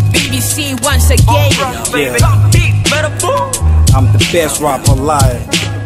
BBC once again. I'm the best rapper alive.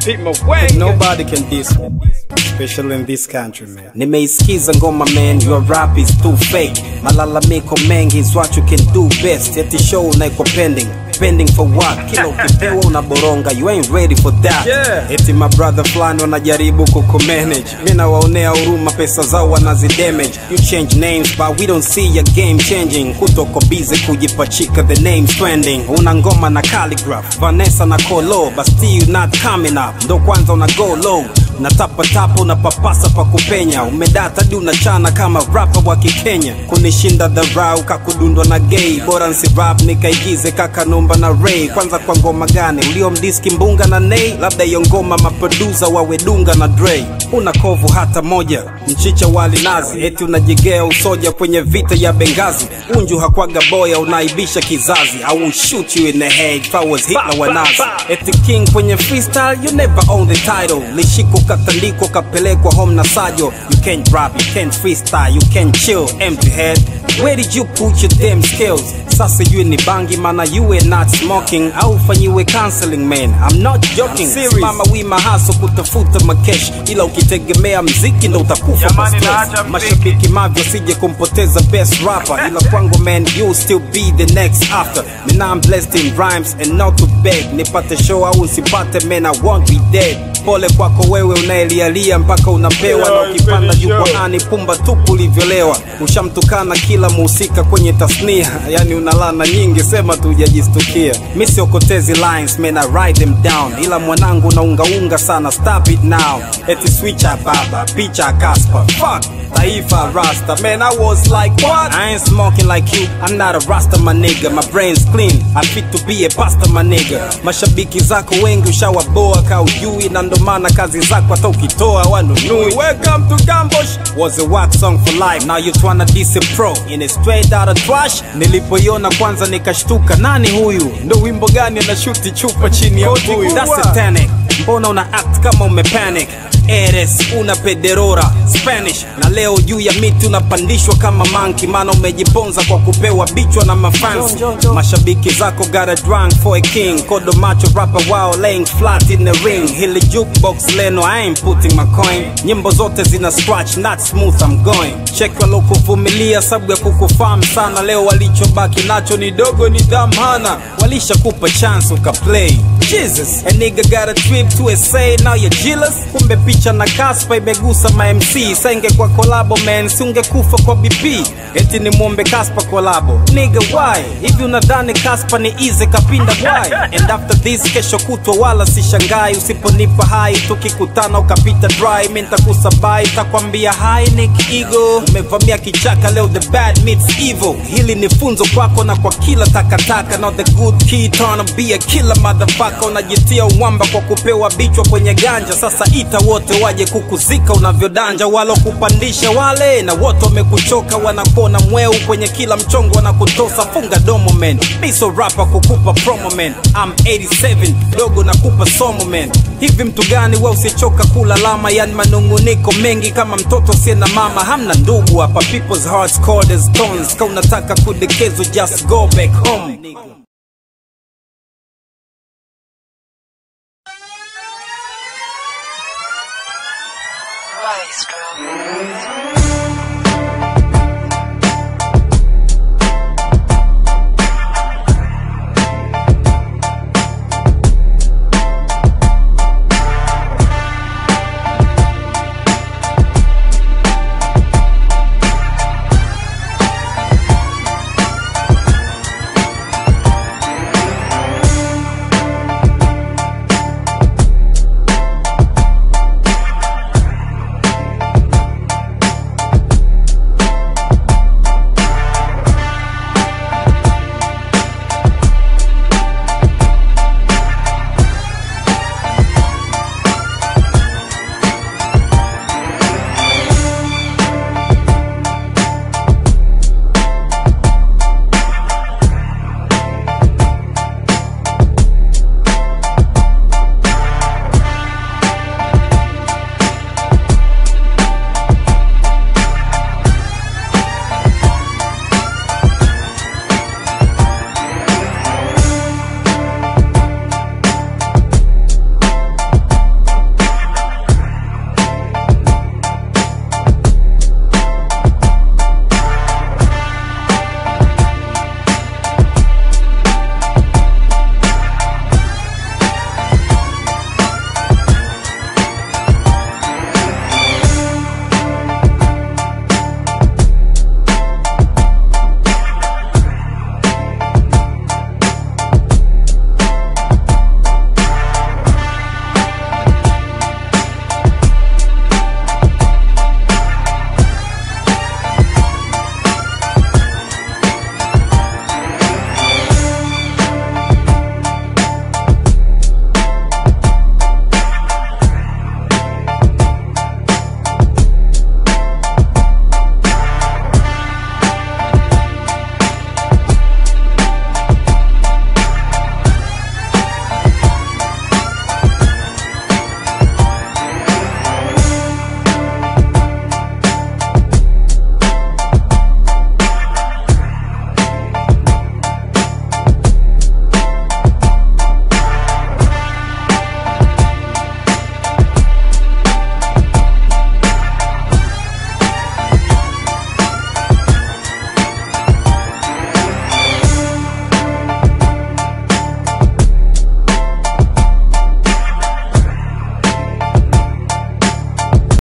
And nobody can diss me. Especially in this country, man. Nimeisikiza ngoma man, your rap is too fake. Malalamiko mengi is what you can do best. Eti show unaiko pending. Pending for what? Kila ukipewa unaboronga, you ain't ready for that. Yeah. Eti my brother fulani wanajaribu kukumanage. Mimi nawaonea huruma, pesa zao wanazidamage. You change names but we don't see your game changing. Kutoko busy kujipachika the names trending. Una ngoma na calligraph, Vanessa na Kolo, but still not coming up. Ndo kwanza una go low natapatapa unapapasa pa kupenya umedata di unachana kama rapa wa kikenya kunishinda dharau kakudundwa na gay bora nsi rap nikaigize kakanumba na ray kwanza kwa ngoma gani uliomdiski mbunga na nei labda hiyo ngoma maprodusa wawedunga na dre una kovu hata moja mchicha wali nazi eti unajigea usoja kwenye vita ya bengazi unju hakwaga boya unaibisha kizazi I will shoot you in the head if I was Hitler wa nazi eti king kwenye freestyle you never own the title lishiko katandikwa kapelekwa home na sajo you can't rap you can't freestyle you can't chill empty head where did you put your damn skills sasa you ni bangi mana you were not smoking au fanyiwe counseling man I'm not joking serious. mama wima haso kutafuta makesh ila ukitegemea mziki ndo utakufa kwa Jamani, stress. naacha mziki. mashabiki mavyo sije kumpoteza best rapper ila kwangu man you still be the next after mina I'm blessed in rhymes and not to beg nipate show au nsipate man I won't be dead pole kwako wewe unayelialia mpaka unapewa na ukipanda jukwaani pumba tupu ulivyolewa ushamtukana kila muhusika kwenye tasnia yani unalana nyingi sema tu hujajistukia mi siokotezi lines man I write them down ila mwanangu unaungaunga sana stop it now eti switcha baba picha kaspa fuck taifa rasta man i was like what i ain't smoking like you i'm not a rasta my nigga my brain's clean i fit to be a pastor my nigga mashabiki zako wengi ushawaboa ka ujui na ndo maana kazi zako hata ukitoa wanunui welcome to gambosh was a wax song for life now you tryna diss a pro in a straight out of trash nilipoiona kwanza nikashtuka nani huyu ndo wimbo gani anashuti chupa chini ya mbuyu that's satanic mbona una act kama umepanic eres una pederora spanish na leo juu ya miti unapandishwa kama manki maana umejiponza kwa kupewa bichwa na mafansi mashabiki zako got a drunk for a king kodo macho rapper wao laying flat in the ring hili jukebox leno i ain't putting my coin nyimbo zote zina scratch not smooth i'm going check walokuvumilia sababu ya kukufahamu sana leo walichobaki nacho ni dogo ni dhamana walishakupa chance ukaplay jesus a nigga got a trip to SA now you're jealous kumbe picha na kaspa imegusa ma MC senge kwa kolabo man si ungekufa kwa BP eti ni muombe kaspa kolabo nigga why hivi unadhani kaspa ni easy kapinda why and after this kesho kutwa wala sishangai usiponipa hai tukikutana ukapita dry mi nitakusabai takwambia hi nick ego umevamia kichaka leo the bad meets evil hili ni funzo kwako na kwa kila takataka now the good kid tryna be a killer motherfucker unajitia uwamba kwa kupewa bichwa kwenye ganja sasa ita wote waje kukuzika unavyodanja walokupandisha wale na wote wamekuchoka wanakuona mweu kwenye kila mchongo wanakutosa funga domo man miso rapa kukupa promo man I'm 87 dogo nakupa somo man hivi mtu gani we usichoka kulalama yani manunguniko mengi kama mtoto sie na mama hamna ndugu hapa people's hearts cold as stones ka unataka kudekezwa just go back home